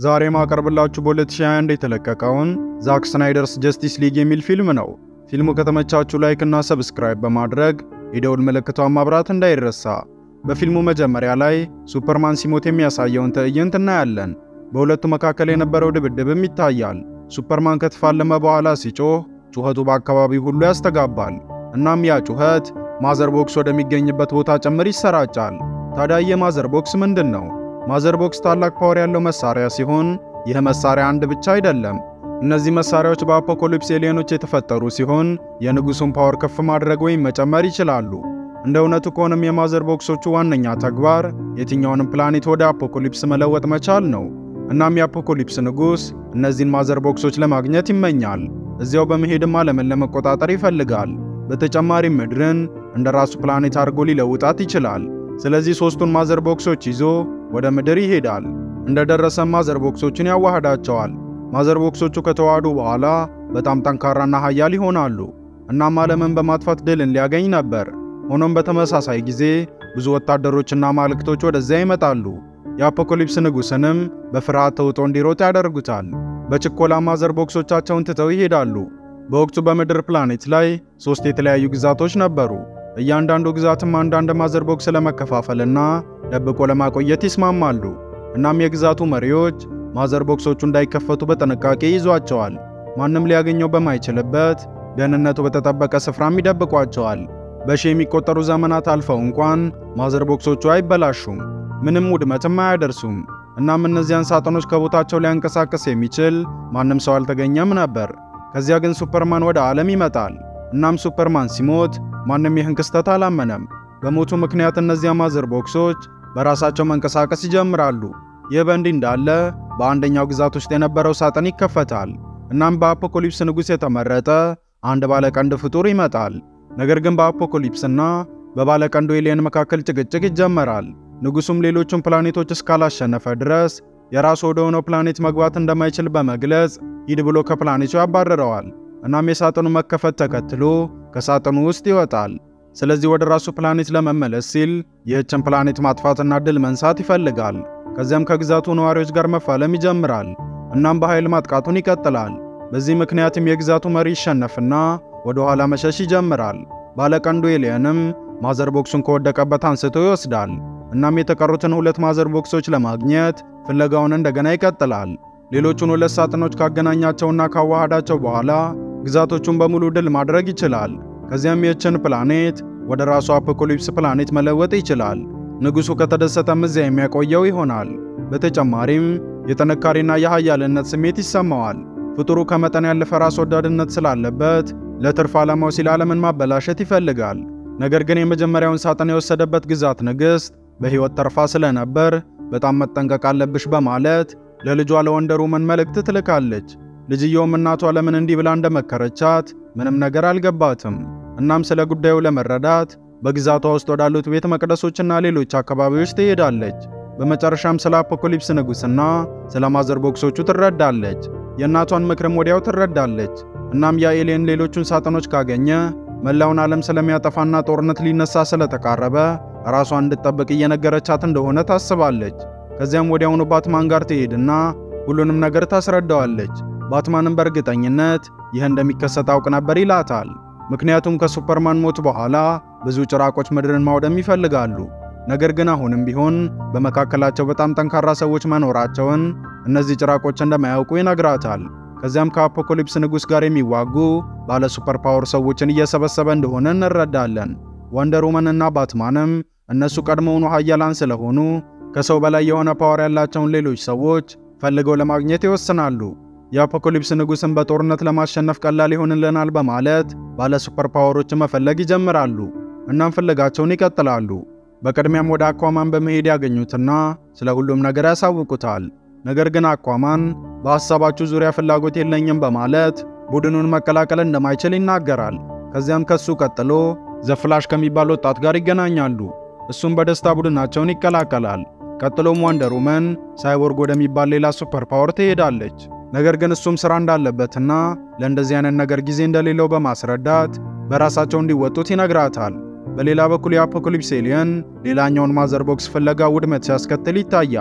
ዛሬ ማቀርብላችሁ በ2021 የተለቀቀውን ዛክ ስናይደርስ ጀስቲስ ሊግ የሚል ፊልም ነው። ፊልሙ ከተመቻችሁ ላይክ እና ሰብስክራይብ በማድረግ የደውል ምልክቷን ማብራት እንዳይረሳ። በፊልሙ መጀመሪያ ላይ ሱፐርማን ሲሞት የሚያሳየውን ትዕይንት እናያለን። በሁለቱ መካከል የነበረው ድብድብም ይታያል። ሱፐርማን ከተፋለመ በኋላ ሲጮህ ጩኸቱ በአካባቢው ሁሉ ያስተጋባል። እናም ያ ጩኸት ማዘር ቦክስ ወደሚገኝበት ቦታ ጭምር ይሰራጫል። ታዲያ የማዘር ቦክስ ምንድን ነው? ማዘር ቦክስ ታላቅ ፓወር ያለው መሳሪያ ሲሆን ይህ መሳሪያ አንድ ብቻ አይደለም። እነዚህ መሳሪያዎች በአፖኮሊፕስ ኤሊየኖች የተፈጠሩ ሲሆን የንጉሱን ፓወር ከፍ ማድረግ ወይም መጨመር ይችላሉ። እንደ እውነቱ ከሆነም የማዘር ቦክሶቹ ዋነኛ ተግባር የትኛውንም ፕላኔት ወደ አፖኮሊፕስ መለወጥ መቻል ነው። እናም የአፖኮሊፕስ ንጉስ እነዚህን ማዘር ቦክሶች ለማግኘት ይመኛል። እዚያው በመሄድም ዓለምን ለመቆጣጠር ይፈልጋል። በተጨማሪም ምድርን እንደ ራሱ ፕላኔት አድርጎ ሊለውጣት ይችላል። ስለዚህ ሶስቱን ማዘር ቦክሶች ይዞ ወደ ምድር ይሄዳል። እንደደረሰም ማዘር ቦክሶችን ያዋህዳቸዋል። ማዘር ቦክሶቹ ከተዋሃዱ በኋላ በጣም ጠንካራና ኃያል ይሆናሉ። እናም ዓለምን በማጥፋት ድልን ሊያገኝ ነበር። ሆኖም በተመሳሳይ ጊዜ ብዙ ወታደሮችና ማልክቶች ወደዚያ ይመጣሉ። የአፖኮሊፕስ ንጉሥንም በፍርሃት ተውጦ እንዲሮጥ ያደርጉታል። በችኮላ ማዘር ቦክሶቻቸውን ትተው ይሄዳሉ። በወቅቱ በምድር ፕላኔት ላይ ሦስት የተለያዩ ግዛቶች ነበሩ። እያንዳንዱ ግዛትም አንዳንድ ማዘር ቦክስ ለመከፋፈልና ደብቆ ለማቆየት ይስማማሉ። እናም የግዛቱ መሪዎች ማዘር ቦክሶቹ እንዳይከፈቱ በጥንቃቄ ይዟቸዋል። ማንም ሊያገኘው በማይችልበት ደህንነቱ በተጠበቀ ስፍራም ይደብቋቸዋል። በሺ የሚቆጠሩ ዘመናት አልፈው እንኳን ማዘር ቦክሶቹ አይበላሹም፣ ምንም ውድመትም አያደርሱም። እናም እነዚያን ሳጥኖች ከቦታቸው ሊያንቀሳቅስ የሚችል ማንም ሰው አልተገኘም ነበር። ከዚያ ግን ሱፐርማን ወደ ዓለም ይመጣል። እናም ሱፐርማን ሲሞት ማንም ይህን ክስተት አላመነም። በሞቱ ምክንያት እነዚያ ማዘር ቦክሶች በራሳቸው መንቀሳቀስ ይጀምራሉ። ይህ በእንዲህ እንዳለ በአንደኛው ግዛት ውስጥ የነበረው ሳጥን ይከፈታል። እናም በአፖኮሊፕስ ንጉሥ የተመረጠ አንድ ባለቀንድ ፍጡር ይመጣል። ነገር ግን በአፖኮሊፕስና በባለቀንዱ ኤሊየን መካከል ጭቅጭቅ ይጀመራል። ንጉሡም ሌሎቹን ፕላኔቶች እስካላሸነፈ ድረስ የራሱ ወደ ሆነው ፕላኔት መግባት እንደማይችል በመግለጽ ሂድ ብሎ ከፕላኔቱ ያባረረዋል። እናም የሳጥኑ መከፈት ተከትሎ ከሳጥኑ ውስጥ ይወጣል። ስለዚህ ወደ ራሱ ፕላኔት ለመመለስ ሲል ይህችን ፕላኔት ማጥፋትና ድል መንሳት ይፈልጋል። ከዚያም ከግዛቱ ነዋሪዎች ጋር መፋለም ይጀምራል። እናም በኃይል ማጥቃቱን ይቀጥላል። በዚህ ምክንያትም የግዛቱ መሪ ይሸነፍና ወደ ኋላ መሸሽ ይጀምራል። ባለቀንዱ ኤሊየንም ማዘር ቦክሱን ከወደቀበት አንስቶ ይወስዳል። እናም የተቀሩትን ሁለት ማዘር ቦክሶች ለማግኘት ፍለጋውን እንደገና ይቀጥላል። ሌሎቹን ሁለት ሳጥኖች ካገናኛቸውና ካዋሃዳቸው በኋላ ግዛቶቹን በሙሉ ድል ማድረግ ይችላል። ከዚያም ይህችን ፕላኔት ወደ ራሱ አፖኮሊፕስ ፕላኔት መለወጥ ይችላል። ንጉሡ ከተደሰተም እዚያ የሚያቆየው ይሆናል። በተጨማሪም የጥንካሬና የኃያልነት ስሜት ይሰማዋል። ፍጡሩ ከመጠን ያለፈ ራስ ወዳድነት ስላለበት ለትርፍ ዓላማው ሲል ዓለምን ማበላሸት ይፈልጋል። ነገር ግን የመጀመሪያውን ሳጥን የወሰደበት ግዛት ንግሥት በሕይወት ተርፋ ስለነበር በጣም መጠንቀቅ አለብሽ በማለት ለልጇ ለወንደር ውመን መልእክት ትልካለች። ልጅየውም እናቷ ለምን እንዲህ ብላ እንደመከረቻት ምንም ነገር አልገባትም። እናም ስለ ጉዳዩ ለመረዳት በግዛቷ ውስጥ ወዳሉት ቤተ መቅደሶችና ሌሎች አካባቢዎች ትሄዳለች። በመጨረሻም ስለ አፖኮሊፕስ ንጉሥና ስለ ማዘር ቦክሶቹ ትረዳለች። የእናቷን ምክርም ወዲያው ትረዳለች። እናም ያ ኤሊየን ሌሎቹን ሳጥኖች ካገኘ መላውን ዓለም ስለሚያጠፋና ጦርነት ሊነሳ ስለተቃረበ ራሷን እንድትጠብቅ እየነገረቻት እንደሆነ ታስባለች። ከዚያም ወዲያውኑ ባትማን ጋር ትሄድና ሁሉንም ነገር ታስረዳዋለች። ባትማንም በእርግጠኝነት ይህ እንደሚከሰት አውቅ ነበር ይላታል። ምክንያቱም ከሱፐርማን ሞት በኋላ ብዙ ጭራቆች ምድርን ማውደም ይፈልጋሉ። ነገር ግን አሁንም ቢሆን በመካከላቸው በጣም ጠንካራ ሰዎች መኖራቸውን እነዚህ ጭራቆች እንደማያውቁ ይነግራታል። ከዚያም ከአፖኮሊፕስ ንጉሥ ጋር የሚዋጉ ባለ ሱፐር ፓወር ሰዎችን እየሰበሰበ እንደሆነ እንረዳለን። ወንደር ውመንና ባትማንም እነሱ ቀድሞውኑ ኃያላን ስለሆኑ ከሰው በላይ የሆነ ፓወር ያላቸውን ሌሎች ሰዎች ፈልገው ለማግኘት ይወስናሉ። የአፖኮሊፕስ ንጉሥን በጦርነት ለማሸነፍ ቀላል ይሆንልናል በማለት ባለ ሱፐር ፓወሮችን መፈለግ ይጀምራሉ። እናም ፍለጋቸውን ይቀጥላሉ። በቅድሚያም ወደ አኳማን በመሄድ ያገኙትና ስለ ሁሉም ነገር ያሳውቁታል። ነገር ግን አኳማን በሐሳባችሁ ዙሪያ ፍላጎት የለኝም በማለት ቡድኑን መቀላቀል እንደማይችል ይናገራል። ከዚያም ከሱ ቀጥሎ ዘፍላሽ ከሚባል ወጣት ጋር ይገናኛሉ። እሱም በደስታ ቡድናቸውን ይቀላቀላል። ቀጥሎም ወንደር ውመን ሳይቦርግ ወደሚባል ሌላ ሱፐር ፓወር ትሄዳለች። ነገር ግን እሱም ሥራ እንዳለበትና ለእንደዚህ አይነት ነገር ጊዜ እንደሌለው በማስረዳት በራሳቸው እንዲወጡት ይነግራታል። በሌላ በኩል የአፖካሊፕስ ኤሊየን ሌላኛውን ማዘር ቦክስ ፍለጋ ውድመት ሲያስከትል ይታያል።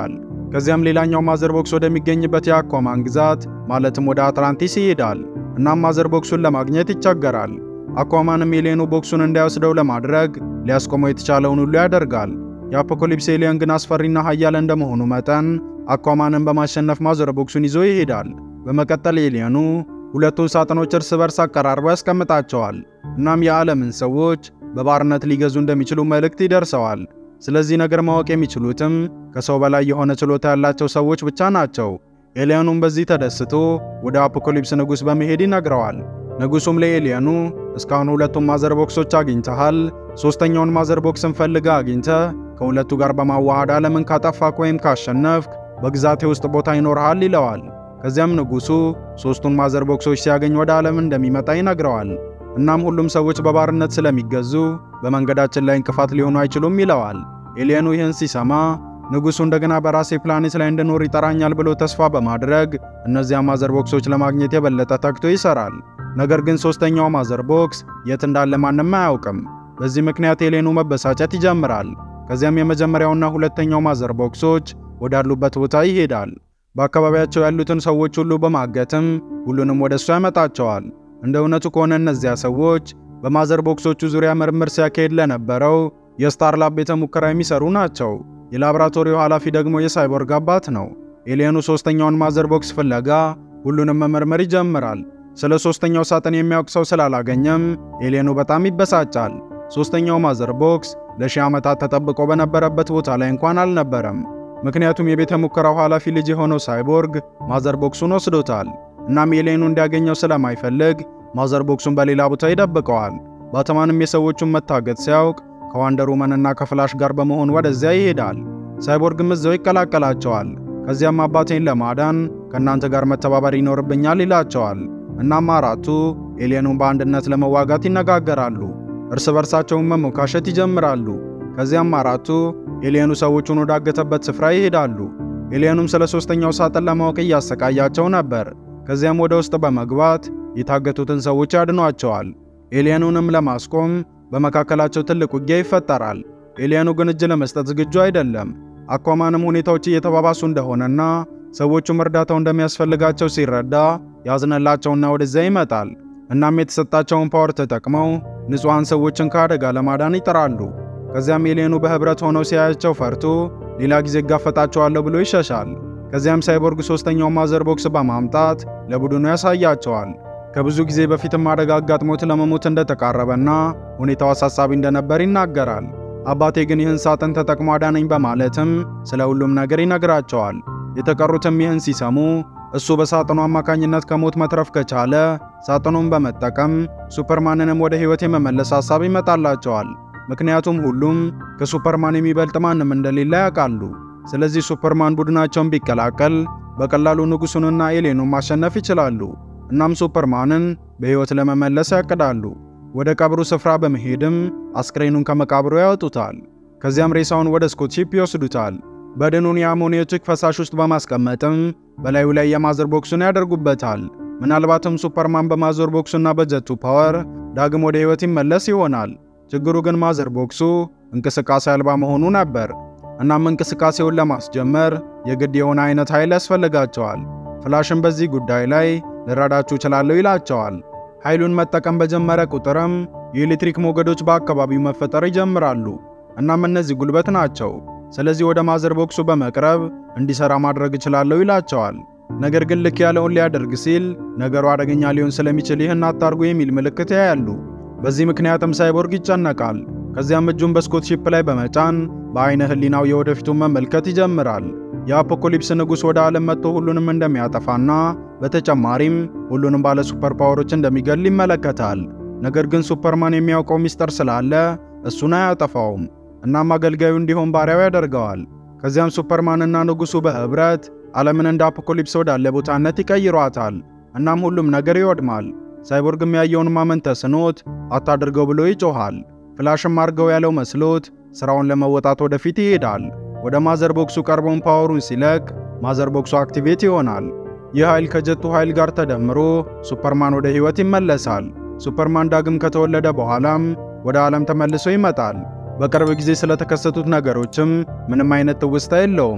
ከዚያም ሌላኛው ማዘር ቦክስ ወደሚገኝበት የአኳማን ግዛት ማለትም ወደ አትላንቲስ ይሄዳል። እናም ማዘር ቦክሱን ለማግኘት ይቸገራል። አኳማንም ኤሊየኑ ቦክሱን እንዳይወስደው ለማድረግ ሊያስቆመው የተቻለውን ሁሉ ያደርጋል። የአፖኮሊፕስ ኤሊየን ግን አስፈሪና ኃያል እንደመሆኑ መጠን አኳማንን በማሸነፍ ማዘር ቦክሱን ይዞ ይሄዳል። በመቀጠል ኤሊየኑ ሁለቱን ሳጥኖች እርስ በርስ አቀራርቦ ያስቀምጣቸዋል። እናም የዓለምን ሰዎች በባርነት ሊገዙ እንደሚችሉ መልእክት ይደርሰዋል። ስለዚህ ነገር ማወቅ የሚችሉትም ከሰው በላይ የሆነ ችሎታ ያላቸው ሰዎች ብቻ ናቸው። ኤሊየኑም በዚህ ተደስቶ ወደ አፖኮሊፕስ ንጉሥ በመሄድ ይነግረዋል። ንጉሡም ለኤሊየኑ እስካሁን ሁለቱን ማዘር ቦክሶች አግኝተሃል፣ ሦስተኛውን ማዘር ቦክስን ፈልጋ አግኝተህ ከሁለቱ ጋር በማዋሃድ ዓለምን ካጠፋክ ወይም ካሸነፍክ በግዛቴ ውስጥ ቦታ ይኖርሃል ይለዋል። ከዚያም ንጉሡ ሦስቱን ማዘር ቦክሶች ሲያገኝ ወደ ዓለም እንደሚመጣ ይነግረዋል። እናም ሁሉም ሰዎች በባርነት ስለሚገዙ በመንገዳችን ላይ እንቅፋት ሊሆኑ አይችሉም ይለዋል። ኤሊየኑ ይህን ሲሰማ ንጉሡ እንደገና በራሴ ፕላኔት ላይ እንድኖር ይጠራኛል ብሎ ተስፋ በማድረግ እነዚያ ማዘር ቦክሶች ለማግኘት የበለጠ ተግቶ ይሰራል። ነገር ግን ሦስተኛው ማዘር ቦክስ የት እንዳለ ማንም አያውቅም። በዚህ ምክንያት ኤሊየኑ መበሳጨት ይጀምራል። ከዚያም የመጀመሪያውና ሁለተኛው ማዘር ቦክሶች ወዳሉበት ቦታ ይሄዳል። በአካባቢያቸው ያሉትን ሰዎች ሁሉ በማገትም ሁሉንም ወደ እሱ ያመጣቸዋል። እንደ እውነቱ ከሆነ እነዚያ ሰዎች በማዘር ቦክሶቹ ዙሪያ ምርምር ሲያካሄድ ለነበረው የስታርላብ ቤተ ሙከራ የሚሰሩ ናቸው። የላብራቶሪው ኃላፊ ደግሞ የሳይቦርግ አባት ነው። ኤሊየኑ ሦስተኛውን ማዘር ቦክስ ፍለጋ ሁሉንም መመርመር ይጀምራል። ስለ ሦስተኛው ሳጥን የሚያውቅ ሰው ስላላገኘም ኤሊየኑ በጣም ይበሳጫል። ሦስተኛው ማዘር ቦክስ ለሺህ ዓመታት ተጠብቆ በነበረበት ቦታ ላይ እንኳን አልነበረም። ምክንያቱም የቤተ ሙከራው ኃላፊ ልጅ የሆነው ሳይቦርግ ማዘር ቦክሱን ወስዶታል። እናም ኤሊየኑ እንዲያገኘው ስለማይፈልግ ማዘር ቦክሱን በሌላ ቦታ ይደብቀዋል። ባተማንም የሰዎቹን መታገት ሲያውቅ ከዋንደር ውመንና ከፍላሽ ጋር በመሆን ወደዚያ ይሄዳል። ሳይቦርግም እዛው ይቀላቀላቸዋል። ከዚያም አባቴን ለማዳን ከእናንተ ጋር መተባበር ይኖርብኛል ይላቸዋል። እናም አራቱ ኤሊየኑን በአንድነት ለመዋጋት ይነጋገራሉ። እርስ በርሳቸውን መሞካሸት ይጀምራሉ። ከዚያም አራቱ ኤሊየኑ ሰዎቹን ወዳገተበት ስፍራ ይሄዳሉ። ኤሊየኑም ስለ ሦስተኛው ሳጥን ለማወቅ እያሰቃያቸው ነበር። ከዚያም ወደ ውስጥ በመግባት የታገቱትን ሰዎች ያድኗቸዋል። ኤሊየኑንም ለማስቆም በመካከላቸው ትልቅ ውጊያ ይፈጠራል። ኤሊየኑ ግን እጅ ለመስጠት ዝግጁ አይደለም። አኳማንም ሁኔታዎች እየተባባሱ እንደሆነና ሰዎቹም እርዳታው እንደሚያስፈልጋቸው ሲረዳ ያዝነላቸውና ወደዚያ ይመጣል። እናም የተሰጣቸውን ፓወር ተጠቅመው ንጹሐን ሰዎችን ከአደጋ ለማዳን ይጥራሉ። ከዚያም ኤሊየኑ በህብረት ሆነው ሲያያቸው ፈርቶ ሌላ ጊዜ እጋፈጣቸዋለሁ ብሎ ይሸሻል። ከዚያም ሳይቦርግ ሦስተኛው ማዘር ቦክስ በማምጣት ለቡድኑ ያሳያቸዋል። ከብዙ ጊዜ በፊትም አደጋ አጋጥሞት ለመሞት እንደተቃረበና ሁኔታው አሳሳቢ እንደነበር ይናገራል። አባቴ ግን ይህን ሳጥን ተጠቅሞ አዳነኝ በማለትም ስለ ሁሉም ነገር ይነግራቸዋል። የተቀሩትም ይህን ሲሰሙ እሱ በሳጥኑ አማካኝነት ከሞት መትረፍ ከቻለ ሳጥኑን በመጠቀም ሱፐርማንንም ወደ ሕይወት የመመለስ ሐሳብ ይመጣላቸዋል። ምክንያቱም ሁሉም ከሱፐርማን የሚበልጥ ማንም እንደሌለ ያውቃሉ። ስለዚህ ሱፐርማን ቡድናቸውን ቢቀላቀል በቀላሉ ንጉሡንና ኤሊየኑን ማሸነፍ ይችላሉ። እናም ሱፐርማንን በሕይወት ለመመለስ ያቅዳሉ። ወደ ቀብሩ ስፍራ በመሄድም አስክሬኑን ከመቃብሩ ያወጡታል። ከዚያም ሬሳውን ወደ ስኮት ሺፕ ይወስዱታል። በድኑን የአሞኒዮቲክ ፈሳሽ ውስጥ በማስቀመጥም በላዩ ላይ የማዘር ቦክሱን ያደርጉበታል። ምናልባትም ሱፐርማን በማዘር ቦክሱና በጀቱ ፓወር ዳግም ወደ ሕይወት ይመለስ ይሆናል። ችግሩ ግን ማዘር ቦክሱ እንቅስቃሴ አልባ መሆኑ ነበር። እናም እንቅስቃሴውን ለማስጀመር የግድ የሆነ አይነት ኃይል ያስፈልጋቸዋል። ፍላሽም በዚህ ጉዳይ ላይ ልረዳችሁ እችላለሁ ይላቸዋል። ኃይሉን መጠቀም በጀመረ ቁጥርም የኤሌክትሪክ ሞገዶች በአካባቢው መፈጠር ይጀምራሉ። እናም እነዚህ ጉልበት ናቸው። ስለዚህ ወደ ማዘር ቦክሱ በመቅረብ እንዲሰራ ማድረግ እችላለሁ ይላቸዋል። ነገር ግን ልክ ያለውን ሊያደርግ ሲል ነገሩ አደገኛ ሊሆን ስለሚችል ይህን አታርጉ የሚል ምልክት ያያሉ። በዚህ ምክንያትም ሳይቦርግ ይጨነቃል። ከዚያም እጁን በስኮት ሺፕ ላይ በመጫን በአይነ ህሊናው የወደፊቱን መመልከት ይጀምራል። የአፖኮሊፕስ ንጉሥ ወደ ዓለም መጥቶ ሁሉንም እንደሚያጠፋና በተጨማሪም ሁሉንም ባለ ሱፐር ፓወሮች እንደሚገል ይመለከታል። ነገር ግን ሱፐርማን የሚያውቀው ሚስጥር ስላለ እሱን አያጠፋውም። እናም አገልጋዩ እንዲሆን ባሪያው ያደርገዋል። ከዚያም ሱፐርማንና ንጉሡ በህብረት ዓለምን እንደ አፖኮሊፕስ ወዳለ ቦታነት ይቀይሯታል። እናም ሁሉም ነገር ይወድማል። ሳይቦርግም ያየውን ማመን ተስኖት አታድርገው ብሎ ይጮኻል። ፍላሽም አድርገው ያለው መስሎት ሥራውን ለመወጣት ወደፊት ይሄዳል። ወደ ማዘር ቦክሱ ቀርቦን ፓወሩን ሲለቅ ማዘር ቦክሱ አክቲቬት ይሆናል። ይህ ኃይል ከጀቱ ኃይል ጋር ተደምሮ ሱፐርማን ወደ ሕይወት ይመለሳል። ሱፐርማን ዳግም ከተወለደ በኋላም ወደ ዓለም ተመልሶ ይመጣል። በቅርብ ጊዜ ስለተከሰቱት ነገሮችም ምንም አይነት ትውስታ የለውም።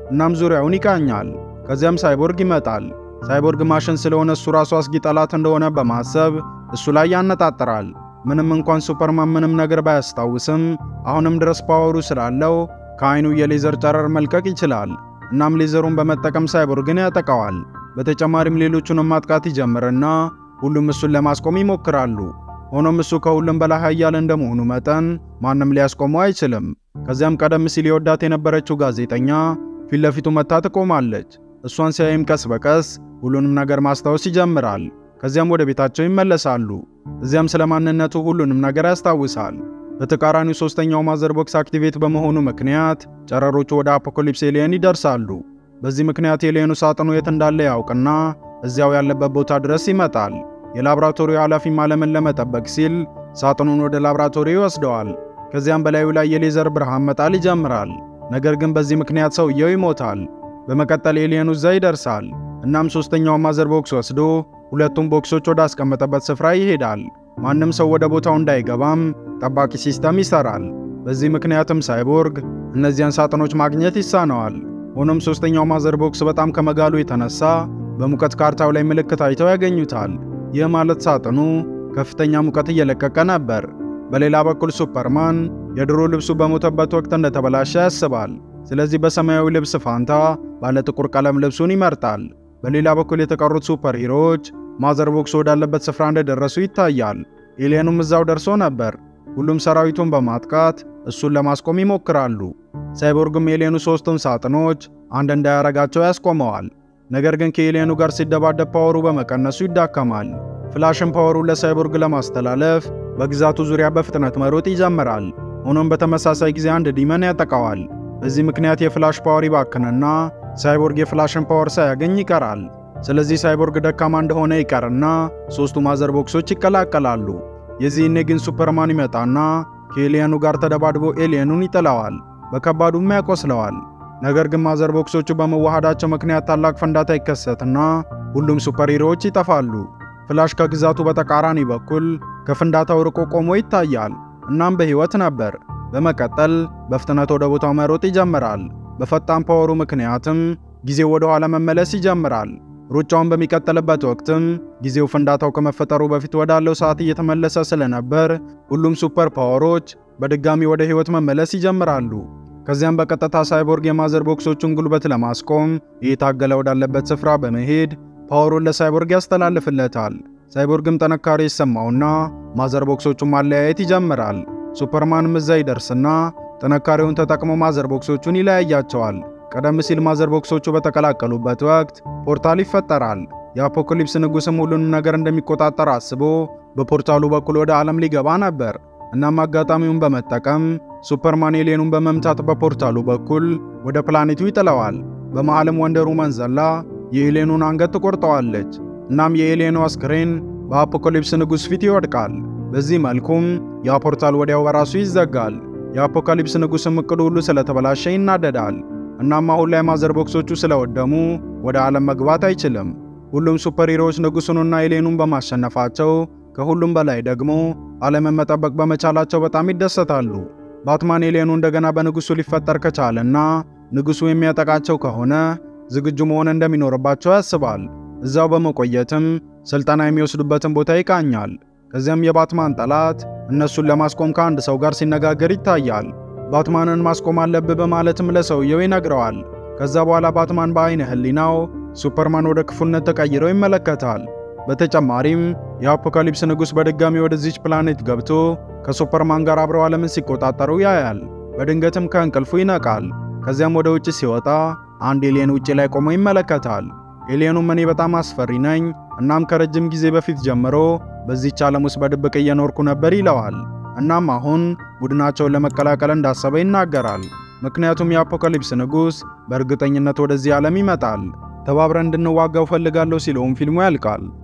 እናም ዙሪያውን ይቃኛል። ከዚያም ሳይቦርግ ይመጣል። ሳይቦርግ ማሽን ስለሆነ እሱ ራሱ አስጊ ጠላት እንደሆነ በማሰብ እሱ ላይ ያነጣጥራል። ምንም እንኳን ሱፐርማን ምንም ነገር ባያስታውስም አሁንም ድረስ ፓወሩ ስላለው ከአይኑ የሌዘር ጨረር መልቀቅ ይችላል። እናም ሌዘሩን በመጠቀም ሳይቦርግን ያጠቃዋል። በተጨማሪም ሌሎቹንም ማጥቃት ይጀምርና ሁሉም እሱን ለማስቆም ይሞክራሉ። ሆኖም እሱ ከሁሉም በላይ ኃያል እንደመሆኑ መጠን ማንም ሊያስቆመው አይችልም። ከዚያም ቀደም ሲል የወዳት የነበረችው ጋዜጠኛ ፊት ለፊቱ መታ ትቆማለች። እሷን ሲያይም ቀስ በቀስ ሁሉንም ነገር ማስታወስ ይጀምራል። ከዚያም ወደ ቤታቸው ይመለሳሉ። እዚያም ስለ ማንነቱ ሁሉንም ነገር ያስታውሳል። በተቃራኒው ሶስተኛው ማዘር ቦክስ አክቲቬት በመሆኑ ምክንያት ጨረሮቹ ወደ አፖካሊፕስ ኤሊየን ይደርሳሉ። በዚህ ምክንያት ኤሊየኑ ሳጥኑ የት እንዳለ ያውቅና እዚያው ያለበት ቦታ ድረስ ይመጣል። የላብራቶሪው ኃላፊም ዓለምን ለመጠበቅ ሲል ሳጥኑን ወደ ላብራቶሪ ይወስደዋል። ከዚያም በላዩ ላይ የሌዘር ብርሃን መጣል ይጀምራል። ነገር ግን በዚህ ምክንያት ሰውየው ይሞታል። በመቀጠል ኤሊየኑ እዛ ይደርሳል። እናም ሶስተኛውን ማዘር ቦክስ ወስዶ ሁለቱም ቦክሶች ወደ አስቀመጠበት ስፍራ ይሄዳል። ማንም ሰው ወደ ቦታው እንዳይገባም ጠባቂ ሲስተም ይሰራል። በዚህ ምክንያትም ሳይቦርግ እነዚያን ሳጥኖች ማግኘት ይሳነዋል። ሆኖም ሶስተኛው ማዘር ቦክስ በጣም ከመጋሉ የተነሳ በሙቀት ካርታው ላይ ምልክት አይተው ያገኙታል። ይህ ማለት ሳጥኑ ከፍተኛ ሙቀት እየለቀቀ ነበር። በሌላ በኩል ሱፐርማን የድሮ ልብሱ በሞተበት ወቅት እንደተበላሸ ያስባል። ስለዚህ በሰማያዊ ልብስ ፋንታ ባለ ጥቁር ቀለም ልብሱን ይመርጣል። በሌላ በኩል የተቀሩት ሱፐር ሂሮዎች ማዘር ቦክስ ወዳለበት ስፍራ እንደደረሱ ይታያል። ኤሊየኑም እዛው ደርሶ ነበር። ሁሉም ሰራዊቱን በማጥቃት እሱን ለማስቆም ይሞክራሉ። ሳይቦርግም ኤሊየኑ ሶስቱን ሳጥኖች አንድ እንዳያረጋቸው ያስቆመዋል። ነገር ግን ከኤሊየኑ ጋር ሲደባደብ ፓወሩ በመቀነሱ ይዳከማል። ፍላሽን ፓወሩን ለሳይቦርግ ለማስተላለፍ በግዛቱ ዙሪያ በፍጥነት መሮጥ ይጀምራል። ሆኖም በተመሳሳይ ጊዜ አንድ ዲመን ያጠቃዋል። በዚህ ምክንያት የፍላሽ ፓወር ይባክንና ሳይቦርግ የፍላሽን ፓወር ሳያገኝ ይቀራል። ስለዚህ ሳይቦርግ ደካማ እንደሆነ ይቀርና ሶስቱ ማዘር ቦክሶች ይቀላቀላሉ። የዚህኔ ግን ሱፐርማን ይመጣና ከኤሊየኑ ጋር ተደባድቦ ኤሊየኑን ይጥለዋል፣ በከባዱም ያቆስለዋል። ነገር ግን ማዘር ቦክሶቹ በመዋሃዳቸው ምክንያት ታላቅ ፍንዳታ ይከሰትና ሁሉም ሱፐር ሂሮዎች ይጠፋሉ። ፍላሽ ከግዛቱ በተቃራኒ በኩል ከፍንዳታው ርቆ ቆሞ ይታያል፣ እናም በሕይወት ነበር። በመቀጠል በፍጥነት ወደ ቦታው መሮጥ ይጀምራል። በፈጣን ፓወሩ ምክንያትም ጊዜው ወደ ኋላ መመለስ ይጀምራል። ሩጫውን በሚቀጥልበት ወቅትም ጊዜው ፍንዳታው ከመፈጠሩ በፊት ወዳለው ሰዓት እየተመለሰ ስለነበር ሁሉም ሱፐር ፓወሮች በድጋሚ ወደ ሕይወት መመለስ ይጀምራሉ። ከዚያም በቀጥታ ሳይቦርግ የማዘር ቦክሶቹን ጉልበት ለማስቆም እየታገለ ወዳለበት ስፍራ በመሄድ ፓወሩን ለሳይቦርግ ያስተላልፍለታል። ሳይቦርግም ጥንካሬ ይሰማውና ማዘር ቦክሶቹን ማለያየት ይጀምራል። ሱፐርማንም እዛ ይደርስና ጥንካሬውን ተጠቅሞ ማዘር ቦክሶቹን ይለያያቸዋል። ቀደም ሲል ማዘር ቦክሶቹ በተቀላቀሉበት ወቅት ፖርታል ይፈጠራል። የአፖካሊፕስ ንጉሥም ሁሉንም ነገር እንደሚቆጣጠር አስቦ በፖርታሉ በኩል ወደ ዓለም ሊገባ ነበር። እናም አጋጣሚውን በመጠቀም ሱፐርማን ኤሊየኑን በመምታት በፖርታሉ በኩል ወደ ፕላኔቱ ይጥለዋል። በመሃልም ወንደር ውመን ዘላ የኤሊየኑን አንገት ትቆርጠዋለች። እናም የኤሊየኑ አስክሬን በአፖካሊፕስ ንጉሥ ፊት ይወድቃል። በዚህ መልኩም ያ ፖርታል ወዲያው በራሱ ይዘጋል። የአፖካሊፕስ ንጉሥም እቅዱ ሁሉ ስለተበላሸ ይናደዳል። እናም አሁን ላይ ማዘር ቦክሶቹ ስለወደሙ ወደ ዓለም መግባት አይችልም። ሁሉም ሱፐር ሂሮዎች ንጉሡንና ኤሊየኑን በማሸነፋቸው ከሁሉም በላይ ደግሞ ዓለምን መጠበቅ በመቻላቸው በጣም ይደሰታሉ። ባትማን ኤሊየኑ እንደገና በንጉሡ ሊፈጠር ከቻለና ንጉሡ የሚያጠቃቸው ከሆነ ዝግጁ መሆን እንደሚኖርባቸው ያስባል። እዛው በመቆየትም ስልጠና የሚወስዱበትን ቦታ ይቃኛል። ከዚያም የባትማን ጠላት እነሱን ለማስቆም ከአንድ ሰው ጋር ሲነጋገር ይታያል። ባትማንን ማስቆም አለብህ በማለትም ለሰውየው ይነግረዋል። ከዛ በኋላ ባትማን በአይነ ህሊናው ሱፐርማን ወደ ክፉነት ተቀይሮ ይመለከታል። በተጨማሪም የአፖካሊፕስ ንጉሥ በድጋሚ ወደዚች ፕላኔት ገብቶ ከሱፐርማን ጋር አብረው ዓለምን ሲቆጣጠሩ ያያል። በድንገትም ከእንቅልፉ ይነቃል። ከዚያም ወደ ውጭ ሲወጣ አንድ ኤሊየን ውጭ ላይ ቆሞ ይመለከታል። ኤሊየኑም እኔ በጣም አስፈሪ ነኝ፣ እናም ከረጅም ጊዜ በፊት ጀምሮ በዚህች ዓለም ውስጥ በድብቅ እየኖርኩ ነበር ይለዋል። እናም አሁን ቡድናቸውን ለመቀላቀል እንዳሰበ ይናገራል። ምክንያቱም የአፖካሊፕስ ንጉሥ በእርግጠኝነት ወደዚህ ዓለም ይመጣል። ተባብረን እንድንዋጋው ፈልጋለሁ ሲለውም ፊልሙ ያልቃል።